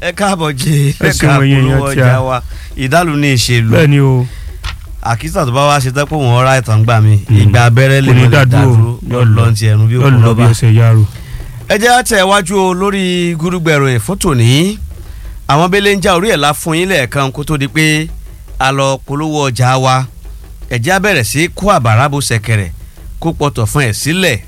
ẹ káàbọ̀ jẹ́ Ẹ ẹ ṣeun káàbọ̀ ẹ̀yin olówó èèyàn tí a- ọjà wa ìdálù ní ìṣèlú bẹ́ẹ̀ ni o àkísà tó bá wá ṣe tẹ́pọ̀ wọn ọ̀rá ìtàn gbà mí Mm. ìgbà abẹ́rẹ́ lè Kò ní mọ̀ lè dádúró. dàdúró yóò lọ ti ẹ̀rù bí yóò òkú lọ bí lọ́ba. ẹsẹ̀ yaro. ẹ jẹ́ àtẹ̀ iwájú o lórí gúrúgbẹ̀rù ẹ̀ fótò ní àwọn bẹ́lẹ̀ ń já orí ẹ̀ la fún yín lẹ́ẹ̀kan kó tó di pé a lọ polówó ọjà wa ẹ jẹ́ á bẹ̀rẹ̀ sí kó àbàrà bó ṣẹ̀kẹ̀rẹ̀ kó pọ̀tọ̀ fún ẹ̀ sílẹ̀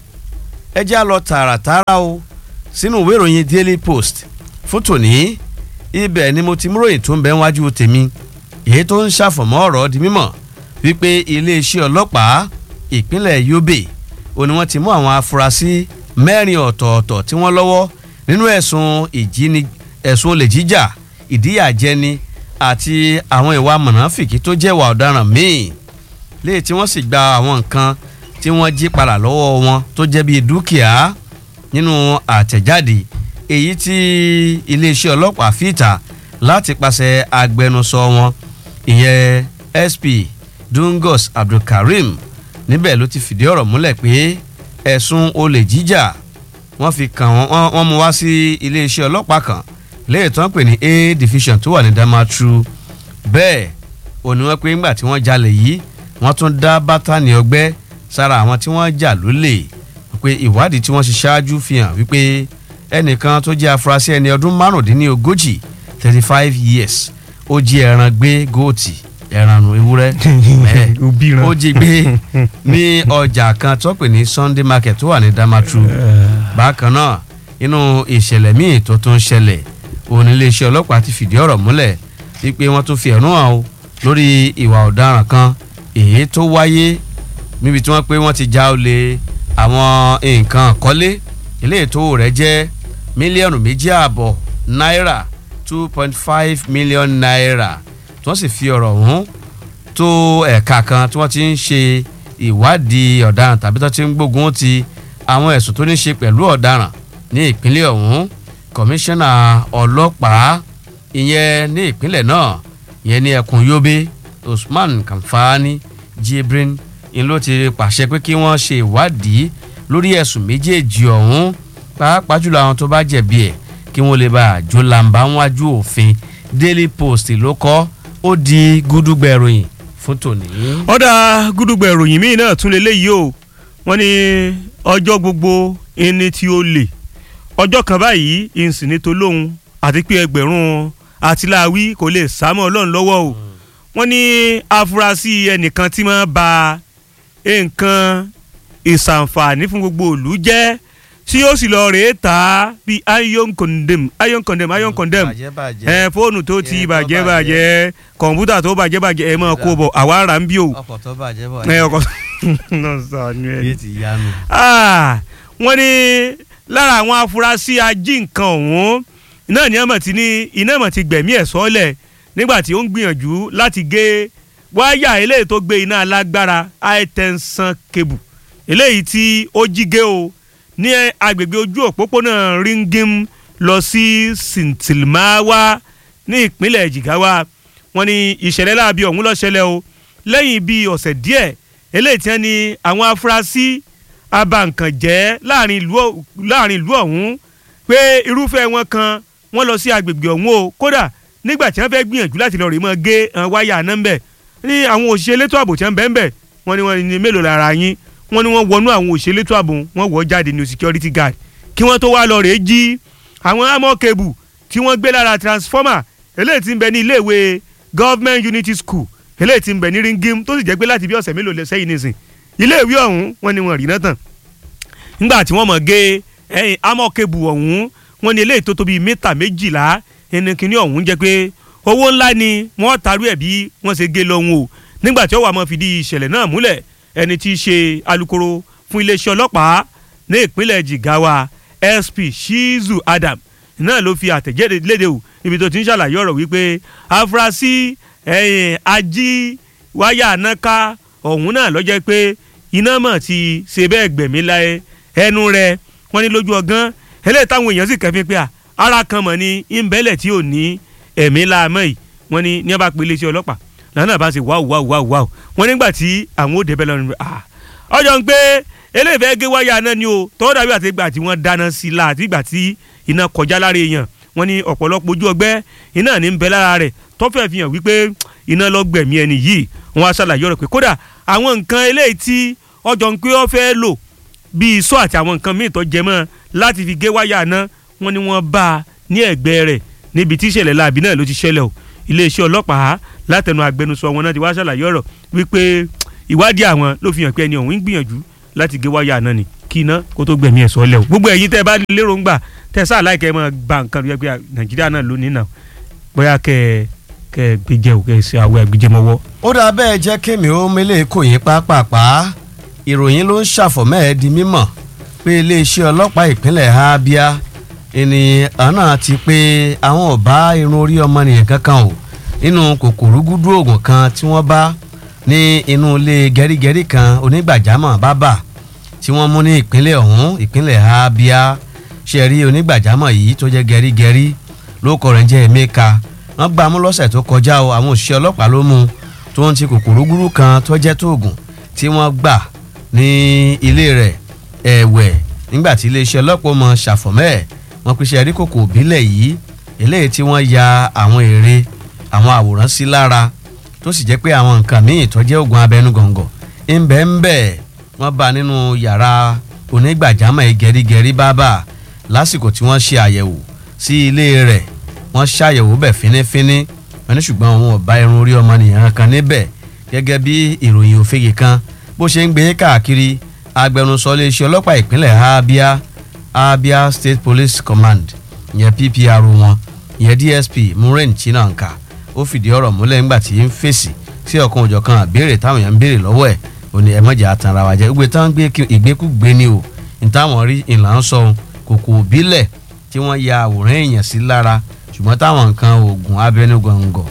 ẹ jẹ́ á lọ tààràtààrà o sínú ìwé ìròyìn Daily Post fótò ní ibẹ̀ ni mo ti mú ròyìn tó ń bẹ wájú tèmi èyí tó ń ṣàfọ̀mọ́ ọ̀rọ̀ di mímọ̀ wípé iléeṣẹ́ ọlọ́pàá ìpínlẹ̀ Yobe ó ní wọ́n ti mú àwọn afurasí mẹ́rin ọ̀tọ̀ọ̀tọ̀ tí wọ́n lọ́wọ́ nínú ẹ̀sùn ìjíni ẹ̀sùn olè jíjà ìdíyàjẹni àti àwọn ìwà mọ̀nàfìkì tó jẹ́ ìwà ọ̀daràn míì léyìí tí wọ́n sì gba àwọn nǹkan tí wọ́n jí padà lọ́wọ́ wọn tó jẹ́ bíi dúkìá nínú àtẹ̀jáde èyí tí iléeṣẹ́ ọlọ́pàá fìtà láti pàṣẹ agbẹnusọ wọn ìyẹn SP Dungos Abdulkareem níbẹ̀ ló ti fìdí ọ̀rọ̀ múlẹ̀ pé ẹ̀sùn olè jíjà wọ́n fi kàn wọ́n wọ́n- wọ́n mú wá sí iléeṣẹ́ ọlọ́pàá kan léyìí tó ń pè ní A division tó wà ní Damaturu bẹ́ẹ̀ ò ní wọ́n pé ńgbà tí wọ́n jalè yìí wọ́n tún dá bátànì ọgbẹ́ sára àwọn tí wọ́n jà lólè pé ìwádìí tí wọ́n ṣe ṣáájú fi hàn wípé ẹnìkan tó jẹ́ afurasí ẹni ọdún márùndínlógójì thirty five years ó jí ẹran gbé góòtì ẹran nù ewúrẹ́ bẹ́ẹ̀ òbí ran. ó jí gbé ní ọjà kan tó pè ní Sunday market tó wà ní Damaturu bákan náà inú ìṣẹ̀lẹ̀ míì tó tún ṣẹlẹ̀ òun ní iléeṣẹ́ ọlọ́pàá ti fìdí ọ̀rọ̀ múlẹ̀ wípé wọ́n tún fi ẹ̀rún hàn o lórí ìwà ọ̀daràn kan èyí tó wáyé níbi tí wọ́n pé wọ́n ti já olè àwọn nǹkan àkọ́lé ilé ètò rẹ̀ jẹ́ mílíọ̀nù méjì ààbọ̀ náírà two point five million naira tí wọ́n sì fi ọ̀rọ̀ ọ̀hún tó ẹ̀ka kan tí wọ́n ti ń ṣe ìwádìí ọ̀daràn tàbí tó ti ń gbógun ti àwọn ẹ̀sùn tó ní ṣe pẹ̀lú ọ̀daràn ní ìpínlẹ̀ ọ̀hún kọmíṣánná ọlọ́pàá ìyẹn ní ìpínlẹ̀ náà ìyẹn ní ẹkùn Yobe Usman Kamfani Jibrin ń ló ti pàṣẹ pé kí wọ́n ṣe ìwádìí lórí ẹ̀sùn méjèèjì ọ̀hún pàápàá jùlọ àwọn tó bá jẹ̀bi ẹ̀ kí wọ́n lè bá àjò làǹbá wájú òfin Daily Post ló kọ ó di gúdúgbẹ̀ ìròyìn fún tòní. ọ̀dà gúdúgbà ìròyìn míì náà tún lélẹ́yìí o wọ́n ní ọjọ́ gbogbo ẹni tí ó lè ọjọ́ kan báyìí ìsìn ní tolóhun àti pé ẹgbẹ̀rún àtìláwí kò lè sámọ́ ọlọ́run lọ́wọ́ o wọ́n ní afurasí ẹnìkan tí máa ba nǹkan ìsànfààní fún gbogbo ìlú jẹ́ tí ó sì lọ rèé tà á bíi iron condemn iron condemn iron condemn bàjẹ́ bàjẹ́ ẹ fóònù tó ti Ẹ, tó bàjẹ́ bàjẹ́. bàjẹ́ kọ̀ǹpútà tó bàjẹ́ bàjẹ́ ẹ máa kó bọ̀ àwa rà ń bí o ọkọ̀ tó bàjẹ́ bọ̀ ẹ ọkọ̀ náà sànú ẹ. yé ti yánu. Ah, wọ́n ní lára àwọn afurasí ají nǹkan ọ̀hún iná ní ọmọ tí ní iná ọmọ ti gbẹ̀mí ẹ̀ sọ́lẹ̀ nígbà tí ó ń gbìyànjú láti gé wáyà eléyìí tó gbé iná alágbára high tension cable eléyìí tí ó jí gé o ní agbègbè ojú òpópónà ringim lọ sí sintilmawa ní ìpínlẹ̀ jigawa wọ́n ní ìṣẹ̀lẹ̀ láabi ọ̀hún ló ṣẹlẹ̀ o lẹ́yìn bíi ọ̀sẹ̀ díẹ̀ eléyìí tí wọ́n ní àwọn afurasí abankànjẹ́ láàrin ìlú ọ̀- láàrin ìlú ọ̀hún pé irúfẹ́ wọn kan wọ́n lọ sí agbègbè ọ̀hún o kódà nígbà tí wọ́n fẹ́ gbìyànjú láti lọ rè mọ́ gé àwọn wáyà náà ń bẹ̀ ní àwọn òṣìṣẹ́ elétò ààbò tí wọ́n bẹ̀ ń bẹ̀ wọ́n ní wọ́n ní mélòó lára yín wọ́n ní wọ́n wọnú àwọn òṣìṣẹ́ elétò ààbò wọ́n wọ́ jáde ní security guard kí wọ́n tó wá lọ rè jí àwọn amọ̀ kebù tí wọ́n gbé lára transformer eléyìí tí ń bẹ ní iléèwé government unity school eléyìí tí ń bẹ ní ringim tó sì jẹ́ pé láti bí ọ̀sẹ̀ mélòó lẹ sẹ́yìn nísìn iléèwé ọ̀hún wọ́n ní wọn rí náà tán nígbà tí wọ́n mọ̀ gé ẹyin amọ̀kebù ọ̀hún wọ́n ní eléyìí tó tóbi mítà méjìlá ẹni kìíní ọ̀hún jẹ́ pé owó ńlá ni wọ́n tarú ẹ̀ bí wọ́n ṣe gé lọ́hùn o nígbà tí ó wà mọ́ fìdí ìṣẹ̀lẹ̀ náà múlẹ̀ ẹni tí í ṣe alukoro fún iléeṣẹ́ ọlọ́pàá ní ìpínlẹ̀ Jigawa SP Shizu Adam náà ló fi àtẹ̀jáde léde o ibi tó ti ń ṣàlàyé ọ̀rọ̀ wípé afurasí ẹ̀yìn ají wáyà náká ọ̀hún náà ló jẹ́ pé iná mọ̀ ti ṣe bẹ́ẹ̀ gbẹ̀mí láyé ẹnu rẹ̀ wọ́n ní lójú ọgán eléyìí táwọn èèyàn sì kẹ́fín pé à ara kan mọ̀ ní ìbẹ́lẹ̀ tí ò ní ẹ̀mí láàmọ́ yìí wọ́n ní ní a bá pe iléeṣẹ́ ọlọ́pàá lànà bá ṣe wáwù wáwù wáwù wáwù wọ́n nígbà tí àwọn ò débẹ̀ lọ́nà ah ọjọ́ ń pé eléyìí fẹ́ gé wáyà náà ni o tọ́wọ́ dàbí àti ìgbà tí wọ́n dáná sí i la àti ìgbà tí iná kọjá lára èèyàn wọ́n ní ọ̀pọ̀lọpọ̀ ojú ọgbẹ́ iná ní ń bẹ lára rẹ̀ tọ́fẹ̀ fi hàn wípé iná lọ gbẹ̀mí ẹni yìí wọ́n á ṣàlàyé ọ̀rọ̀ pé kódà àwọn nǹkan eléyìí tí ọjọ́ ń pé ó fẹ́ lò bíi iṣọ́ àti àwọn nǹkan míì tó jẹ mọ́ láti fi gé wáyà náà wọ́n ní wọ́n bá a ní ẹ̀gbẹ́ rẹ̀ níbi tí ìṣẹ̀lẹ̀ láabi náà ló ti ṣẹlẹ̀ o iléeṣẹ́ ọlọ́pàá látẹnu agbẹnusọ wọn náà ti wá ṣàlàyé ọ̀rọ̀ wípé ìwádìí àwọn ló fi hàn pé ẹni ọ̀hún ń gbìyànjú láti gé wáyà náà ni kí iná kó tó gbẹ̀mí ẹ̀ sọ́lẹ̀ o gbogbo ẹ̀yin tẹ́ ẹ bá lérò ń gbà tẹ́ ẹ sáà láìkẹ́ ẹ máa gba nǹkan rẹ pé nàìjíríà náà lónìí náà bóyá kẹ́ ẹ kẹ́ ẹ gbéjẹ o kẹ́ ẹ ṣe àwọ̀ ẹ̀gbẹ́jẹmọ́wọ́. ó dáa bẹ́ẹ̀ jẹ́ kémi ó mélé kò yín pápápá ìròyìn ló ń ṣàfọ̀mọ́ ẹ̀ di mímọ̀ pé iléeṣẹ́ ọlọ́pàá ìpínlẹ̀ Abia ènìyàn náà ti pé àwọn ò bá irun orí ọmọnìyàn kankan o nínú kòkòrò gúdú oògùn kan tí wọ́n bá ní inú ilé gẹ́rígẹ́rí kan onígbàjámọ̀ bábà tí wọ́n mú ní ìpínlẹ̀ ọ̀hún ìpínlẹ̀ Abia ṣe rí onígbàjámọ̀ yìí tó jẹ́ gẹ́rígẹ́rí lóko rẹ̀ ń jẹ́ Emeka wọ́n gbá mú lọ́sẹ̀ tó kọjá o àwọn òṣìṣẹ́ ọlọ́pàá ló mú tó ń ti kòkòrò gúdú kan tó jẹ́ tóògùn tí wọ́n gbà ní ilé rẹ̀ ẹ̀wẹ̀ nígbà tí iléeṣẹ́ ọlọ́pàá mọ ṣàfọ̀mẹ́ ẹ̀ wọ́n pèsè ẹ̀rí kòkò òbílẹ̀ yìí eléyìí tí wọ́n ya àwọn ère àwọn àwòrán sí lára tó sì jẹ́ pé àwọn nǹkan míì tó jẹ́ oògùn abẹ́nú gọ̀ǹgọ̀ ńbẹ́ ńbẹ́ wọ́n bá nínú yàrá onígbàjámọ̀ gẹ̀rígẹ̀rí bábà lásìkò tí wọ́n ṣe àyẹ̀wò sí ilé rẹ̀ wọ́n ṣàyẹ̀wò bẹ̀ fínífíní wọ́n ní ṣùgbọ́n wọn ò bá irun orí ọmọnìyàn kan níbẹ̀ gẹ́gẹ́ bí ìròyìn òfegè kan bó ṣe ń gbé káàkiri agbẹnusọ iléeṣẹ́ ọlọ́pàá ìpínlẹ̀ Abia Abia State Police Command ìyẹn PPR wọn ìyẹn DSP Muren Chinanka ó fìdí ọ̀rọ̀ múlẹ̀ ńgbà tí ń fèsì sí ọ̀kan òjọ̀kan àbèrè táwọn èèyàn ń béèrè lọ́wọ́ ẹ̀ ò ní ẹ̀mọ́jà àtàrà wàjẹ́ gbé táwọn gbé ìgbékúgbé ni o nítawọn rí ìlà ń sọ kòkò òbílẹ̀ tí wọ́n ya àwòrán èèyàn sí lára ṣùgbọ́n táwọn nǹkan oògùn abẹnugọ̀ngọ̀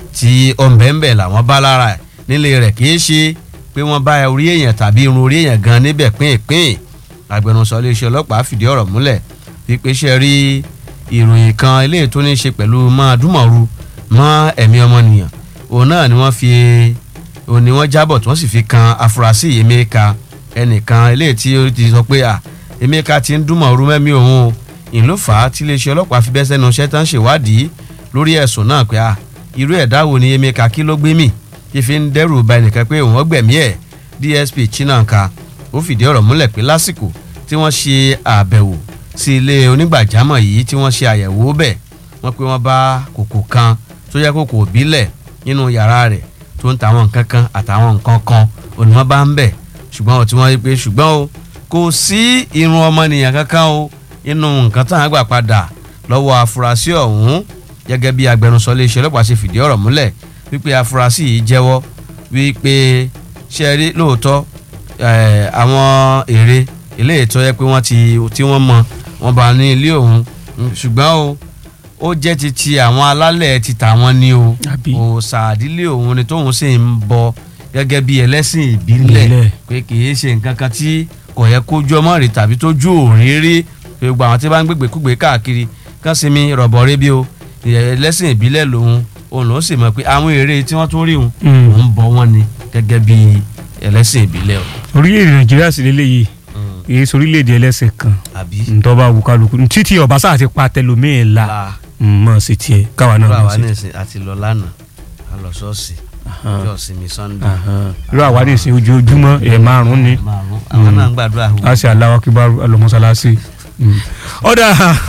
tí ọ̀nbẹ̀ńbẹ̀ làwọn bá lára ẹ̀ nílé rẹ̀ kì í ṣe pé wọ́n bá orí èèyàn tàbí irun orí èèyàn gan níbẹ̀ pínpín agbẹnusọ iléeṣẹ́ ọlọ́pàá fìdí ọ̀rọ̀ múlẹ̀ wípé ṣe rí ìròyìn kan eléyìí tó ní í ṣe pẹ̀lú máa dúmọ̀ru mọ́ ẹ̀mí ọmọnìyàn òun náà ni wọ́n fi òun ni wọ́n jábọ̀ tí wọ́n sì fi kan afurasí Emeka ẹnìkan eléyìí tí ó ti sọ pé à Emeka ti ń dúmọ̀ru mẹ́mí òun o ìlú fà á tí iléeṣẹ́ ọlọ́pàá fi bẹ́ sẹ́nu iṣẹ́ tán ṣèwádìí lórí ẹ̀sùn náà pé à irú ẹ̀dá wo ni Emeka kí ló gbé mì kí fi ń dẹ́rù ba ẹnìkan pé òun ọgbẹ̀mí ẹ̀ DSP Chinanka ó fìdí ọ̀rọ̀ múlẹ̀ pé lásìkò tí wọ́n ṣe àbẹ̀wò sí ilé onígbàjámọ̀ yìí tí wọ́n ṣe àyẹ̀wò bẹ̀ wọ́n pé wọ́n bá kòkò kan tó yẹ kòkò òbílẹ̀ nínú yàrá rẹ̀ tó ń ta àwọn nǹkan kan àtàwọn nǹkan kan òní wọ́n bá ń bẹ̀ ṣùgbọ́n ó tí wọ́n rí pé ṣùgbọ́n o kò sí irun ọmọnìyàn kankan o inú nǹkan tán àgbà padà lọ́wọ́ afurasí ọ̀hún gẹ́gẹ́ bí agbẹnusọ iléeṣẹ́ ọlọ́pàá ṣe fìdí ọ̀rọ̀ múlẹ̀ wípé afurasí yìí jẹ́wọ́ wípé ṣe rí lóòótọ́ àwọn èrè ilé ìtọ́ yẹ pé wọ́n ti tí wọ́n mọ wọ́n bá ní ilé òun ṣùgbọ́n o ó jẹ́ ti ti àwọn alálẹ̀ ti tàwọn ni o òòṣà àdílé òun ni tóun sì ń bọ gẹ́gẹ́ bí ẹlẹ́sìn ìbílẹ̀ pé kì í ṣe nǹkan kan tí kò yẹ kójú ọmọ rẹ̀ tàbí tójú òrírí pé gbogbo àwọn tí bá ń gbégbé kúgbé káàkiri kán sinmi rọ̀bọ̀ rẹ́bí o ẹlẹ́sìn ìbílẹ̀ lòun òun ló sì mọ̀ pé àwọn èrè tí wọ́n tún rí òun òun bọ wọ́n ni gẹ́gẹ́ bí ẹlẹ́sìn ìbílẹ̀ o. orílẹ̀-èdè nàìjíríà sì lélẹ́yìí èyí sórílẹ̀-èdè ẹlẹ́sìn kan ntọ́ba wùkálùkù títí ọ̀básà àti pàtẹ́lómìn la mọ̀ sí tiẹ̀ káwa náà mọ̀ sí tiẹ̀. àti lọ lánàá a lọ ṣọ́ọ̀ṣì ọjọ́ ìsinmi sunday. irú àwa ní ìsìn ojoojúmọ́ ẹ̀ márùn-ún ni àwọn náà ń gbàdúrà. a ṣe aláwọ̀ kí bá alọ́mọṣáláṣí. ọ̀dà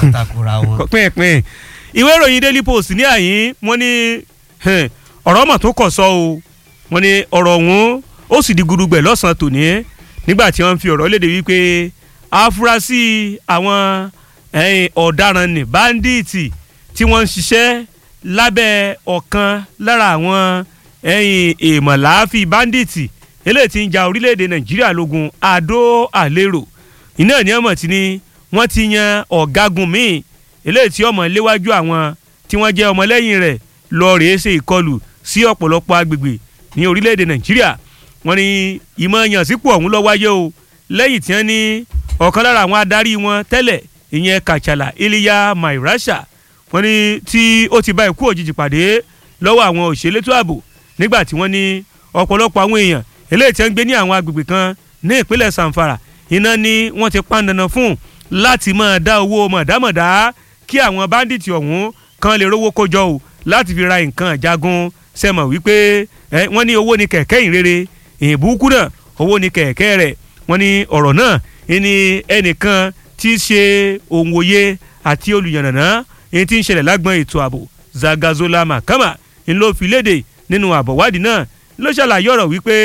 pínpín ìwé ìròyìn daily post ní àyín wọ́n ní ọ̀rọ̀ mọ̀ tó kọ̀ sọ o wọ́n ní ọ̀rọ̀ ọ̀hún ó sì di gudugbẹ̀ lọ́sàn-án tòní nígbà tí wọ́n fi ọ̀rọ̀ léde wípé afurasí àwọn ọ̀daràn ní báńdíìtì tí wọ́n ń ṣiṣẹ́ lábẹ́ ọ̀kan lára àwọn èèmọ̀láàfin báńdíìtì eléyìí tí ń ja orílẹ̀-èdè nàìjíríà lógun àdó àlérò iná ní ọmọ tí ni wọ́n ti yan ọ̀gágun míì eléyìí tí ọmọ léwájú àwọn tí wọ́n jẹ́ ọmọlẹ́yìn rẹ̀ lọ rèé ṣe ìkọlù sí ọ̀pọ̀lọpọ̀ agbègbè ní orílẹ̀-èdè nàìjíríà wọ́n ní ìmọ̀ yànsípò ọ̀hún ló wáyé o lẹ́yìn tí wọ́n ní ọ̀kan lára àwọn adarí wọn tẹ́lẹ̀ ìyẹn kàchàlà iliya mairasha wọ́n ní tí ó ti bá ikú òjijì pàdé lọ́wọ́ àwọn òṣèlétò ààbò nígbà tí wọ́n ní ọ̀pọ̀lọpọ̀ àwọn èèyàn eléyìí tí wọ́n ń gbé ní àwọn agbègbè kan ní ìpínlẹ̀ sanfara iná ni wọ́n ti pa dandan fún láti máa dá owó mọ̀dámọ̀dá kí àwọn báńdíìtì ọ̀hún kan lè rówó kójọ o láti fi ra nǹkan ìjagun sẹ́mọ̀ wípé wọ́n ní owó ní kẹ̀kẹ́ ìrere ìbúkú náà owó ní kẹ̀kẹ́ rẹ̀ wọ́n ní ọ̀rọ̀ náà ní ẹnìkan tí í ṣe òun òye àti olùyànnàná èyí tí ń ṣẹlẹ̀ lágbọ́n ètò ààbò Zagazola Makama ń ló fi léde nínú àbọ̀wádìí náà ló ṣàlàyé ọ̀rọ̀ wípé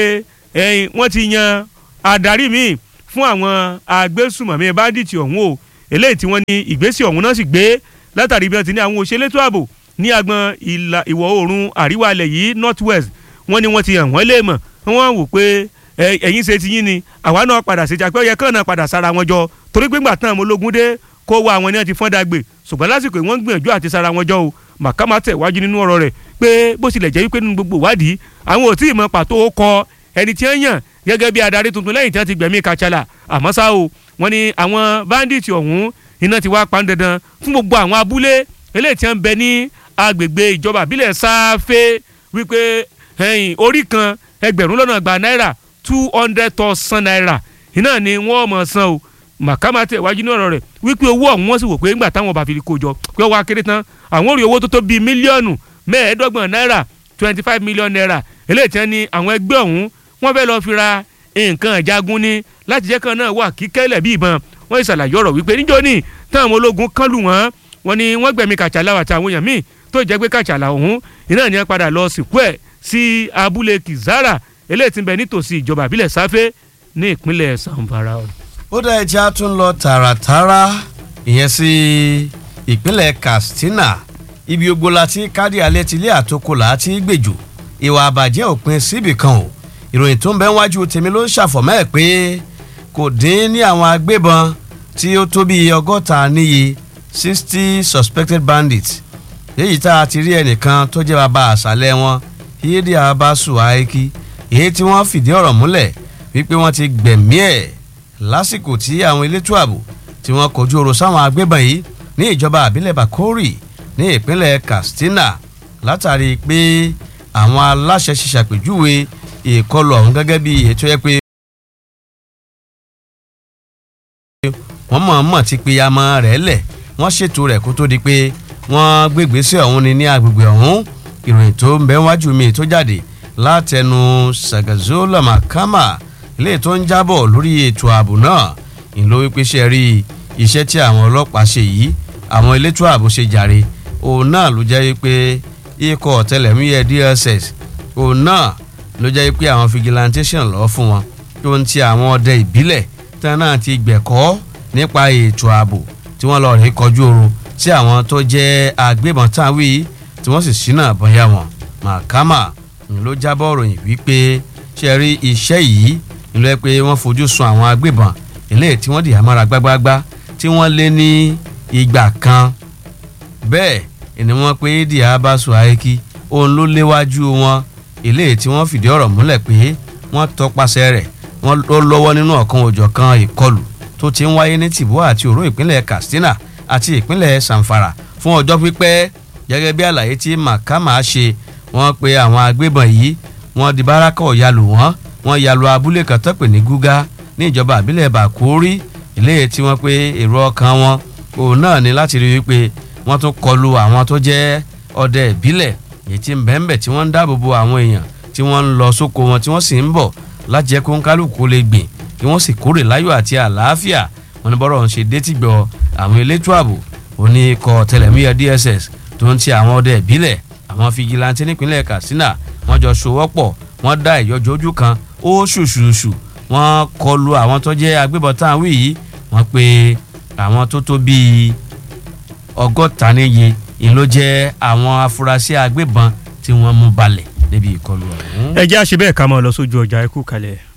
wọ́n ti yan adarí míì fún àwọn agbésùmọ̀mí báńdíìtì ọ̀hún o eléyìí tí wọ́n ní ìgbésẹ̀ ọ̀hún náà sì gbé látàrí bí wọ́n ti ní àwọn òṣèlétò ààbò ní agbọn ìlà ìwọ̀ oòrùn àríwá ilẹ̀ yìí north west wọ́n ní wọ́n ti hàn wọ́n lè mọ̀ wọ́n wò pé ẹ̀yin ṣe ti yín ni àwa náà padà ṣe jàpẹ́ yẹ kàn náà padà sára wọn jọ torí pé ńgbà tán àwọn ológun dé kó wá àwọn ènìyàn ti fọ́n dàgbé ṣùgbọ́n lásìkò wọ́n gbìyànjú àti sára wọn jọ o Makama tẹ̀ wájú nínú ọ̀rọ̀ rẹ̀ pé bó tilẹ̀ jẹ́ wípé nínú gbogbo ìwádìí àwọn ò tí ì mọ pàtó kọ ẹni tí wọ́n yàn gẹ́gẹ́ bí adarí tuntun lẹ́yìn tí wọ́n ti gbẹ̀mí Kachala àmọ́ ṣá o wọ́n ní àwọn báńdíìtì ọ̀hún iná ti wá pan dandan fún gbogbo àwọn abúlé eléyìí tí wọ́n bẹ ní agbègbè ìjọba àbílẹ̀ sáfẹ́ wípé orí kan ẹgbẹ̀rún lọ́nà gba náírà two hundred thousand naira iná ni wọ́n mọ̀ san o Makama tẹ̀ wájú ní ọ̀rọ̀ rẹ̀ wípé owó ọ̀hún wọ́n sì wò pé ńgbà táwọn bá fi kó jọ pé wọ́n á kéré tán àwọn rí owó tó tó bíi mílíọ̀nù mẹ́ẹ̀ẹ́dọ́gbọ̀n náírà twenty five million naira eléyìí tí wọ́n ní àwọn ẹgbẹ́ ọ̀hún wọ́n fẹ́ lọ́ọ́ fi ra nǹkan ìjagun ní láti jẹ́ kan náà wà kíkẹ́lẹ̀ bí ìbọn wọ́n ṣàlàyé ọ̀rọ̀ wípé níjọ́ ní táwọn ológun kán lù wọ́n wọ́n ní wọ́n gbẹ̀mí Kàchàlà àti àwọn èèyàn míì tó jẹ́ pé Kàchàlà ọ̀hún iná ni wọ́n padà lọ sìnkú ẹ̀ sí abúlé Kizara eléyìí tí ń bẹ nítòsí ìjọba àbílẹ̀ Sáfẹ́ ní ìpínlẹ̀ Zamfara. ó dá ẹja tún lọ tààràtàrà ìyẹn sí ìpínlẹ̀ Katsina ibi ogbó la ti kádì alẹ́ tilé àtòkò là á ti gbèjò ìwà àbàjẹ́ òpin síbì kan o ìròyìn tó ń bẹ wájú tèmi ló ń ṣàfọ̀mọ́ ẹ̀ pé kò dín ní àwọn agbébọn tí ó tó bíi ọgọ́ta níye sixty suspected bandits èyí tá a ti rí ẹnìkan tó jẹ́ bàbá àṣàlẹ̀ wọn yéèdì abasu aiki èyí tí wọ́n fìdí ọ̀rọ̀ múlẹ̀ wípé wọ́n ti gbẹ̀mí ẹ̀ lásìkò tí àwọn elétò ààbò tí wọ́n kojú ọ̀rọ̀ sáwọn agbébọn yìí ní ìjọba àbílẹ̀ Bakori ní ìpínlẹ̀ Katsina látàrí pé àwọn aláṣẹ ṣiṣàpèjúwe ìkọlù ọ̀hún gẹ́gẹ́ bí ètò ẹ pé wọ́n mọ̀ọ́mọ̀ ti pe amọ̀ rẹ̀ lẹ̀ wọ́n ṣètò rẹ̀ kó tó di pé wọ́n gbégbèsè ọ̀hún ni ní agbègbè ọ̀hún ìròyìn tó ń bẹ wájú mi tó jáde látẹnu Zagazola Makama ilé tó ń jábọ̀ lórí ètò ààbò náà ìlú wípé ṣe rí iṣẹ́ tí àwọn ọlọ́pàá ṣe yìí àwọn elétò ààbò ṣe jàre òun náà ló jẹ́ pé ikọ̀ ọ̀tẹlẹ̀múyẹ́ DSS òun náà ló jẹ́ pé àwọn fìgìláńtẹ́sàn lọ́ọ́ fún wọn tó ń ti àwọn ọdẹ ìbílẹ̀ tán náà ti gbẹ̀kọ́ nípa ètò ààbò tí wọ́n lọ rí kọjú oru tí àwọn tó jẹ́ agbébọn táwí tí wọ́n sì ṣínà bọ́yá wọn Makama ló jábọ̀ ròyìn wípé ṣe rí iṣẹ́ yìí nílò ẹ pé wọ́n fojú sun àwọn agbébọn eléyìí tí wọ́n dì àmọ́ra gbágbágbá tí wọ́n lé ní ìgbà kan bẹ́ẹ̀ ni wọ́n pé Diabasu Aiki òun ló léwájú wọn eléyìí tí wọ́n fìdí ọ̀rọ̀ múlẹ̀ pé wọ́n tọpasẹ̀ rẹ̀ wọ́n ló lọ́wọ́ nínú ọ̀kan òjọ̀kan ìkọlù tó ti ń wáyé ní tìbú àti òró ìpínlẹ̀ Katsina àti ìpínlẹ̀ Zamfara fún ọjọ́ pípẹ́ gẹ́gẹ́ bí àlàyé tí Makama ṣe wọ́n pe àwọn agbébọn yìí wọ́n di báràkà ọ̀yàlù wọ́n wọ́n yàlù abúlé kan tó pè ní Gúgá ní ìjọba àbílẹ̀ Bàkórí eléyìí tí wọ́n pé èrò ọkàn wọn òun náà ni láti rí wípé wọ́n tún kọlu àwọn tó jẹ́ ọdẹ ìbílẹ̀ èyí tí ń bẹ́ẹ̀nbẹ̀ tí wọ́n ń dáàbò bo àwọn èèyàn tí wọ́n ń lọ sóko wọn tí wọ́n sì ń bọ̀ láti jẹ́ kó ń kálukú lè gbìn kí wọ́n sì kórè láyọ̀ àti àlàáfíà wọn ní bọ́rọ̀ ń ṣe détìgbọ́ àwọn elétò ààbò òní ikọ̀ tẹlẹ̀múyẹ́ DSS tó ń ti àwọn ọdẹ ìbílẹ̀ àwọn fìgìláńtì nípínlẹ̀ Katsina wọ́n jọ sowọ́pọ̀ wọ́n dá ìyọjọ́ ojú kan ó ṣùṣùṣù wọ́n kọlu àwọn tó jẹ́ agbébọn tá à ń wí yìí wọ́n pe àwọn tó tó bíi ọgọ́ta níye ìyẹn ló jẹ́ àwọn afurasí agbébọn tí wọ́n mú balẹ̀ níbi ìkọlù ọ̀hún. ẹ jẹ́ àṣẹ bẹ́ẹ̀ ká máa lọ sójú ọjà ẹ kú kalẹ̀.